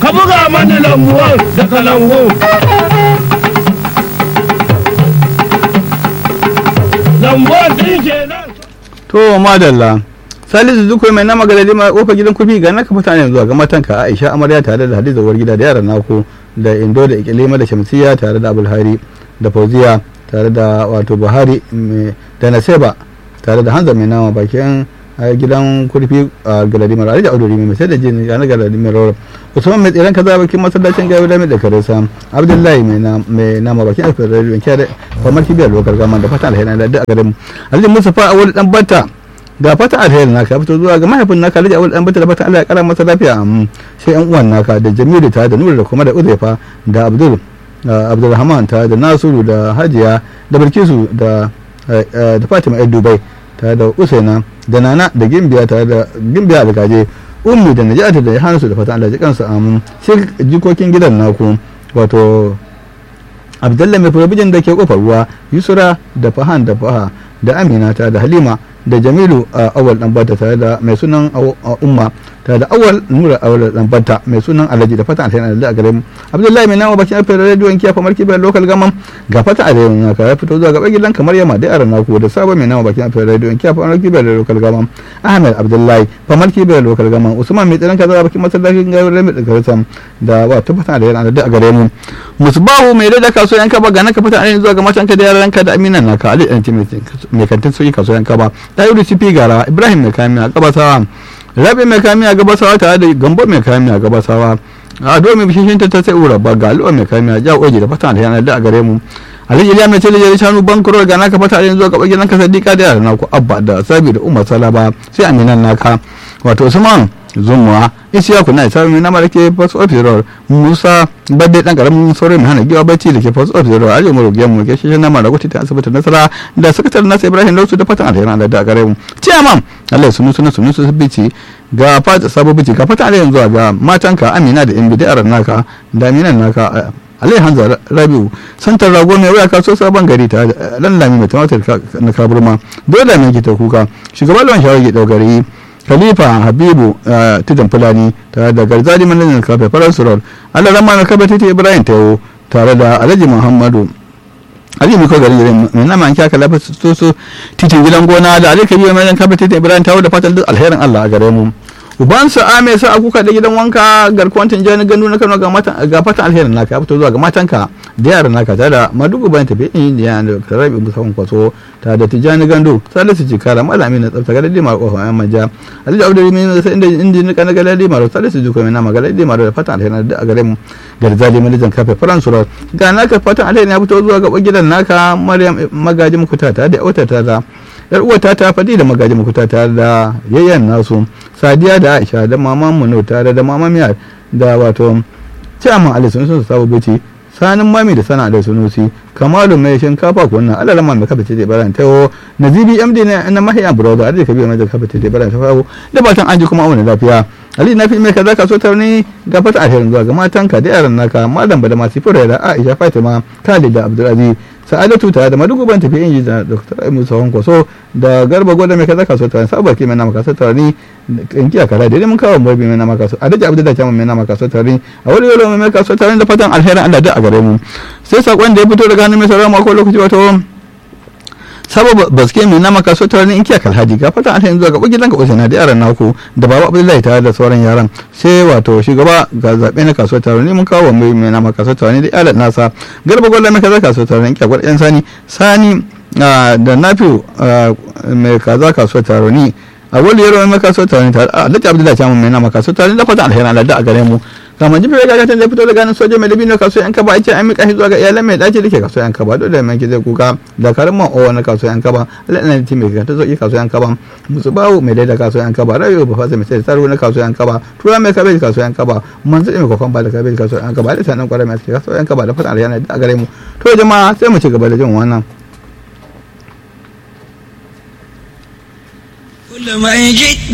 buga mani lambuwan da kalangu lambuwan din kenan to madalla salisu duk mai nama galadi ma kofar gidan kurfi ga naka fata ne zuwa ga matanka aisha amarya tare da hadiza uwar gida da yaran naku da indo da ikilima da shamsiya tare da abulhari da fauziya tare da wato buhari mai- da naseba tare da hanzar mai nama bakin a gidan kurfi a galadi mara da auduri mai sai da jini ga na galadi mai rawar usman mai tsiran kaza bakin masallacin gawi da mai da karesa abdullahi mai na- mai nama bakin alfar radio in kyara kamar kibiyar lokar gama da fata alheri da duk a garin mu alhaji musafa a wani dan bata ga fata alheri naka ya fito zuwa ga mahaifin naka alhaji awal dan bata da fata Allah ya kara masa lafiya amin sai yan uwan naka da jamilu ta da nura da kuma da uzaifa da abdul da abdulrahman ta da nasiru da hajiya da bilkisu da eh, eh, da fatima yar dubai tare da usaina da nana da gimbiya tare da gimbiya da gaje ummu da najata da hansu da fatan Allah ya ji kansu amin sai jikokin gidan naku wato abdalla mai furabijin da ke kofar ruwa yusura da fahan da faha da amina ta da halima da jamilu a awal dan bata tare da mai sunan Aw- a umma tare da awal nura awal dan bata mai sunan alhaji da fatan alheri da a gare mu abdullahi mai nama bakin alfayar radio kiya famar kibar local gaman ga fata a rayon naka ya fito zuwa gaba gidan kamar yamma da yaran naku da sabon mai nama bakin alfayar radio kiya famar kibar local gaman ahmed abdullahi famar kibar local gaman usman mai tsiran kaza bakin masallacin gawar rami da garisam da wa ta fata da yaran da a gare mu musbahu mai da kasuwan kaba ga naka fata ainihin zuwa ga matanka da yaranka da aminan naka ali ɗan mai kantin sauki kasuwan kaba ta yi rusifi gara ibrahim mai kamiya gabasawa rabi mai kamiya gabasawa tare da gambo mai kamiya gabasawa a do mai bishishin ta ta sai ura ba ga al'uwa mai kamiya ja oji da fata da yanar da a gare mu alhaji iliya mai tele shanu bankuro ga naka fata ainihin zuwa ga bagin naka sadiqa da yaran naku abba da sabi da umar salaba sai aminan naka wato usman zumuwa isiyaku na isa mai nama da ke post office road musa badde dan karamin sauran mai hana giwa bacci da ke post office road arewa mu rugiyan mu ke shi nama da gwati ta asibitin nasara da sakataren nasa ibrahim lausu da fatan alheri Allah da gare mu ciyaman Allah sunu sunu sunu su bici ga fata sabo bici ga fatan alheri zuwa ga matanka amina da imbi da yaran naka da aminan naka Alai Hanza Rabiu santar rago mai waya kaso sabon gari ta dan lami mai tumatir na kaburma dole mai kita kuka shugaban lawan shawar ke daugari khalifa habibu tijan fulani tare da garzali manajan kafe farar surar allah rama na kafa titi ibrahim tayo tare da alhaji muhammadu ali miko garin garin mai nama an kyaka lafi su su titin gidan gona da ali kabiru manajan kafa titi ibrahim tayo da fatan duk alherin allah a gare mu ubansa a mai sa kuka da gidan wanka garkuwan tinjani gandu na kano ga fatan alherin naka ya fito zuwa ga matanka da yaran naka tare da madugu bayan tafi indiya da karabi musamman kwaso tare da tijani gandu salisu jikara malami na tsafta ga lalima ko yan manja alhaji abdul min sai inda inda nika na galadi maro salisu jiko mai nama galadi maro da fatan alherin da a gare mu garzali malijan kafe faransu ga naka fatan alherin ya fito zuwa ga gidan naka maryam magaji mukuta tare da auta ta da yar uwata ta faɗi da magaji mukuta tare da yayyan nasu sadiya da aisha da maman mu tare da mama miya da wato ciyaman ali sun sun sabo bici sanin mami da sana da sunusi kamalu mai shinkafa ko wannan Allah rama mai kafa ce baran tawo nazibi md na na mahiya brother ali kabi mai kafa ce baran tawo da batan an ji kuma auna lafiya ali na fi mai kaza ka so tarni ga fata alherin zuwa ga matanka da yaran naka malam da masu fura da aisha fatima khalid da abdulaziz sa'adatu tare da madugu ban tafi inji da dr musa kwaso da garba gwada mai kaza kaso tare sabar ke mai nama kaso tare ni in kiya kara da mun kawo mabi mai nama kaso adaji abdu da kyamun mai nama kaso tare a wani yau mai kaso tare da fatan alherin allah da a gare mu sai sakon da ya fito daga hannun mai sauran mako lokaci wato sababa baske mai nama kaso tare ni in kiya kalhaji ga fatan alherin zuwa gaba gidan gaba na da yaran naku da baba abdullahi tare da sauran yaran sai wato shugaba ga zaɓe na kaso tare ni mun kawo mai mai nama kaso tare ni da iyalan nasa garba gwada mai kaza kaso tare ni kiya gwada yan sani sani da nafi mai kaza kaso tare ni a wani yaro mai kaso tare ni tare a lati abdullahi ta mai nama kaso tare ni da fatan alherin Allah da a gare mu kamar jibi ya gagatan da fito da ganin soja mai dabino kaso yan kaba ake an mika shi zuwa ga iyalan mai dace dake kaso yan kaba dole mai zai kuka da karin man owa na kaso yan kaba Allah na ti mai ta zoki kaso yan kaba musu bawo mai daida kaso yan kaba rayo ba fasa mai sai tsaro na kaso yan kaba tura mai kabeji kaso yan kaba manzo mai kokon ba da kabeji kaso yan kaba da sanan kwarai mai kaso yan kaba da fatan alheri da gare mu to jama'a sai mu ci gaba da jin wannan كل ما يجي